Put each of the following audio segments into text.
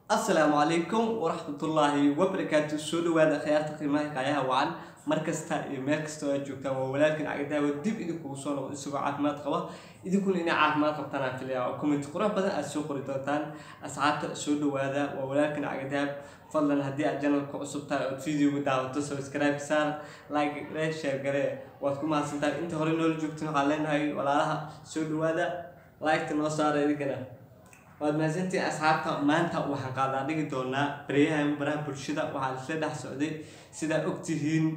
asalaamu calaykum waraxmatullaahi wabarakaatu soo dhawaada khiyaarta qiimaha kaayaha wacan mar kasta iyo meel kasta oo aad joogtaan waa walaalkan cagadahawa dib idinkugu soo noqdo isagoo caafimaad qaba idinkuna inay caafimaad qabtaan aan filaya oo comment qurux badan aad soo qori doontaan asxaabta soo dhawaada waa walaalkan cagadahab fadlan haddii aad janalka cusub tahay ood videoga daawato subscribe saar like gare share gare waad ku mahadsantahay inta hore noola joogtin waxaan leenahay walaalaha soo dhawaada like-ta noo saara idinkana waad mahadsantiin asxaabta maanta waxaan qaadaa dhigi doonaa baryahan baraha bulshada waxaa isla dhex socday sidaa ogtihiin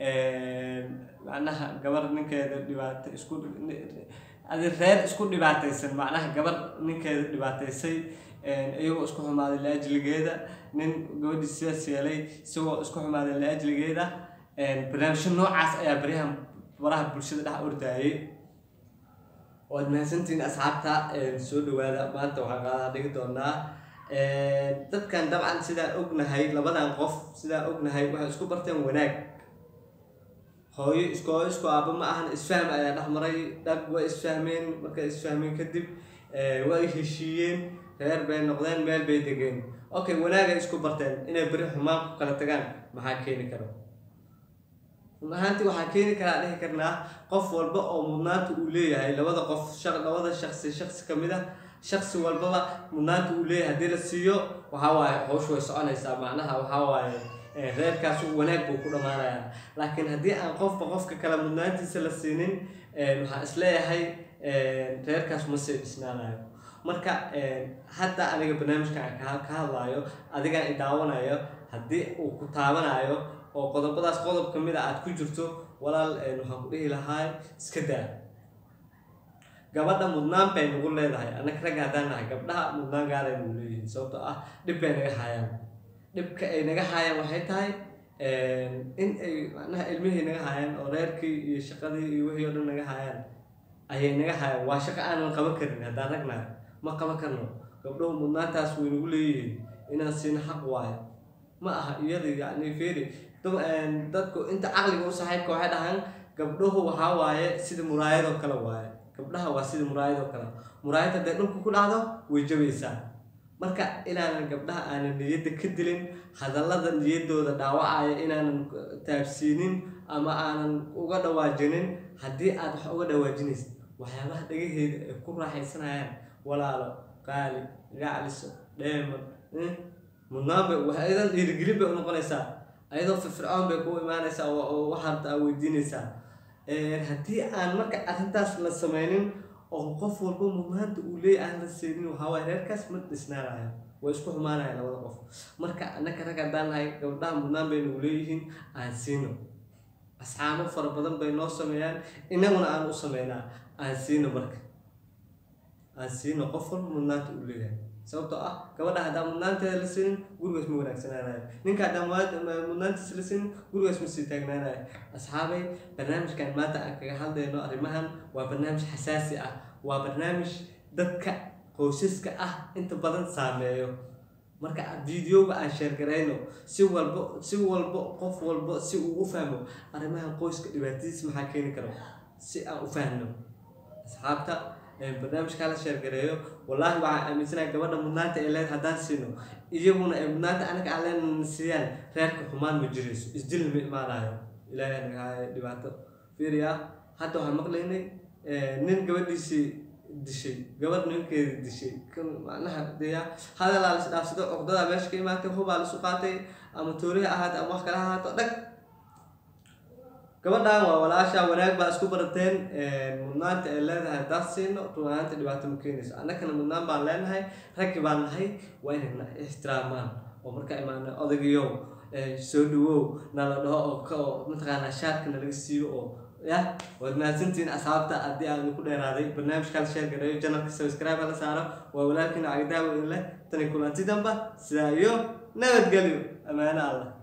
macnaha gabar ninkeeda dhibaata isku adi reer isku dhibaataysan macnaha gabar ninkeeda dhibaataysay iyagoo isku xumaaday laajligeeda nin gabadhii sidaas yeelay isagoo isku xumaaday laajligeeda barnaamijyo noocaas ayaa baryahan baraha bulshada dhex ordayay waad mahadsantihiin asxaabta soo dhawaada maanta waxaan qaadaa dhigi doonaa dadkan dabcan sidaa ognahay labadan qof sidaa ognahay waxay isku barteen wanaag hooyo isku hooyo isku aaba ma ahan isfahm ayaa dhexmaray dhag way isfahmeen markay isfahmeen kadib way heshiiyeen reer bay noqdeen meel bay degeen okay wanaagay isku barteen inay beri xumaan ku kala tagaan maxaa keeni karo run ahaantii waxaa keeni karaa dhihi karnaa qof walba oo mudnaanta uu leeyahay labada qof labada shaqsi shaqsi kamid ah shaqsi walbaba mudnaanta uu leeyahay haddii la siiyo waxaa waaye howshu way soconaysaa macnaha waxaa waaye reerkaas wanaag buu ku dhammaanayaa laakiin haddii aan qofba qofka kale mudnaantiisa la siinin waxaan isleeyahay reerkaas ma sii dhisnaanayo marka hadda aniga barnaamijkan ka hadlaayo adigaan i daawanayo haddii uu ku taabanayo oo qodobadaas qodob ka mid a aada ku jirto walaal waxaan ku dhihi lahaa iska daa gabadha mudnaan bay nagu leedahay annaga ragga haddaan nahay gabdhaha mudnaan gaaray nagu leeyihiin sababtoo ah dhib bay naga haayaan dhibka ay naga haayaan waxay tahay in ay macnaha ilmihii naga haayaan oo reerkii iyo shaqadii iyo wixii oo dhan naga haayaan ayay naga haayaan waa shaqo aanan qaban karin haddaan rag nahay ma qaban karno gabdhuhu mudnaantaas way nagu leeyihiin inaan siina xaq waayo ma aha iyada yacni feri dadku inta caqliga u saaxiibka waxay dhahaan gabdhuhu waxaa waaye sida muraayadoo kale waaye gabdhaha waa sida muraayadoo kale muraayad hadday dhulka ku dhacdo way jabaysaa marka inaanan gabdhaha aanan niyadda ka dilin hadallada niyaddooda dhaawacaya inaanan taabsiinin ama aanan uga dhawaajinin haddii aad wax uga dhawaajinaysa waxyaabaha dhagaheeda ay ku raaxaysanayaan walaalo qaali gacliso dheeman mudnaan bay waxaydan dhiirigelin bay u noqonaysaa ayadoo firfircoon bay ku imaanaysaa oo waxaad aa weydiinaysaa haddii aan marka arrintaas la sameynin oo qof walba mudnaanta uu leeya aan la siinin waxaawaay reerkaas ma dhisnaanayo way isku xumaanaya labada qof marka annaka rag haddaan nahay gabdhaha mudnaan bay nagu leeyihiin aan siino asxaabo fara badan bay noo sameeyaan inaguna aan u sameynaa aan siino marka aan siino qof walba mudnaanta uu leeyahay sababtoo ah gabadha haddaan mudnaanteeda la siinin gurigaas ma wanaagsanaanayo ninka haddaan mudnaantiisa la siinin gurigaas ma sii taagnaanayo asxaabay barnaamijkan maanta aan kaga hadlayno arrimahan waa barnaamij xasaasi ah waa barnaamij dadka qoysaska ah inta badan saameeyo marka videoga aan sheergarayno si walbo si walbo qof walbo si uu u fahmo arrimahan qoyska dhibaatadiisa maxaa keeni karo si aan u fahno asxaabta barnaamijkaa la sheergareeyo wallaahi waxaan aaminsanahay gabadha mudnaanta ay leed haddaan siino iyaguna ay mudnaanta anaga aan leenana siiyaan reerka xumaan ma jirayso isdil ma imaanayo ilaahay anaga haayo dhibaato fiiriya hadda waxaan maqlaynay nin gabadhiisii dishay gabadh ninkeeda dishay macnaha deya hadalaa lis dhaafsado cuqdadaa meesha ka imaatay hubaa lisu qaatay ama tooriha ahaata ama wax kale ahaato dhag gabadhan waa walaasha wanaag baa isku barateen mudnaanta ay leedahay haddaan siino runaanta dhibaato ma keenayso annakana mudnaan baan leenahay raggi baan nahay waa inayna ixtiraamaan oo markaa imaana odagiyow soo dhawow nala dhaho oo mataqaanaa shaarka nalaga siiyo oo ya waad mahadsantihiin asxaabta haddii aan ku dheeraaday barnaamijkan sheer gareeyo janalka subscribe la saaro waa walaalkiina cagdaawo in leh tani kulanti damba sidaa iyo nabadgelyo ammaano allah